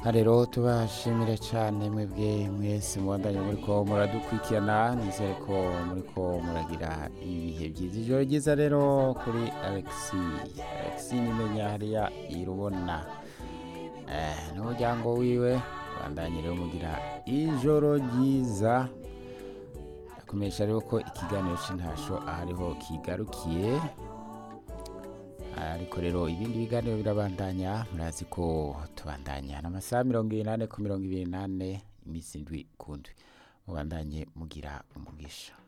rero tubashimire cyane mwebwe mwese mubandanye muriko muradukurikirana nizere ko muriko muragira ibihe byiza ijoro ryiza rero kuri alexi alexi nimenya hariya irubona eh, n'umuryango wiwe bandanye rero mugira ijoro ryiza ndakumenyesha rero ko ikiganiro c'intasho ahariho kigarukiye ariko rero ibindi biganiro birabandanya murazi ko tubandanya n'amasaha mirongo ibiri n'ane ku mirongo ibiri n'ane iminsi indwi ku ndwi mubandanye mugira umugisha